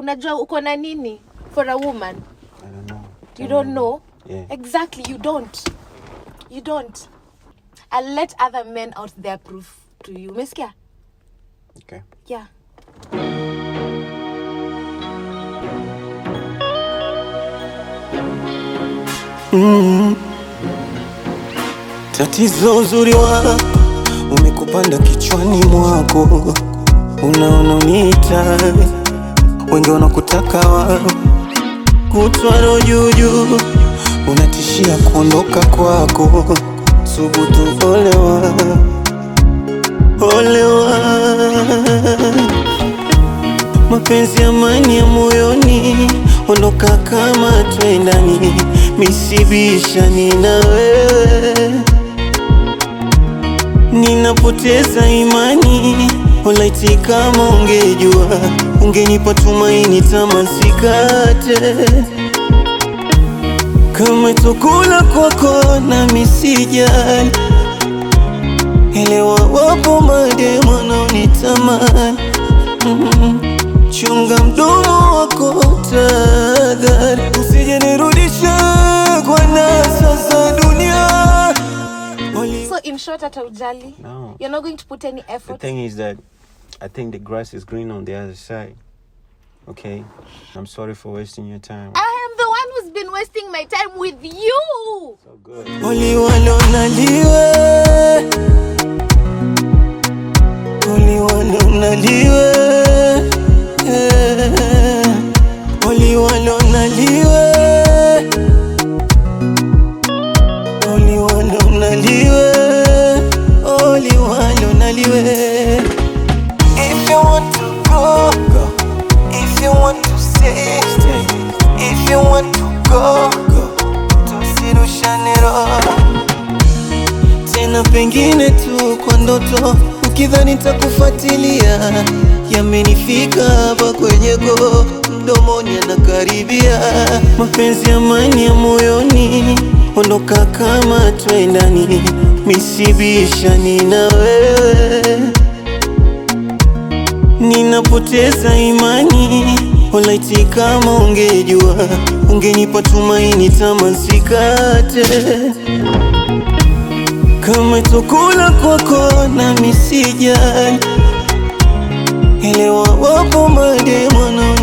unajua uko na nini for a woman I don't know. you don't know Yeah. exactly you don't you don't i'll let other men out there prove to you umesikia Okay. yeah Tatizo uzuri wako umekupanda kichwani mwako, unaona uniita, wengi wanakutaka wao, kutwaro juujuu, unatishia kuondoka kwako, subutu olewa, olewa mapenzi amani ya moyoni, ondoka kama twendani, misibishani na wewe, ninapoteza imani. Olaiti, kama ungejua, ungenipa tumaini, tamasikate kama chakula kwako na misijali, elewa wapo mademu wanaonitamani Mm. Chunga mdomo wako tadhari, usije nirudishe kwa nasa za dunia. Wali- so in short hata ujali No. you're not going to put any The effort thing is that I think the grass is green on the other side. Okay? I'm sorry for wasting your time. i am the one who's been wasting my time with you So good. Wali walonaliwe Wali walonaliwe Eh. Wali walonaliwe Wali walonaliwe Wali walonaliwe If you want to go, go. If you want to stay, stay. If you want to go, go. Tusirushane roho tena, pengine tu kwa ndoto, ukidhani takufuatilia. Yamenifika hapa kwenye go, mdomoni anakaribia. Mapenzi amani ya moyoni, ondoka kama twendani, misibishani na wewe ninapoteza imani. Olaiti, kama ungejua, ungenipa tumaini, tamasikate kama chakula kwako na misijali, elewa wapo mademu wanao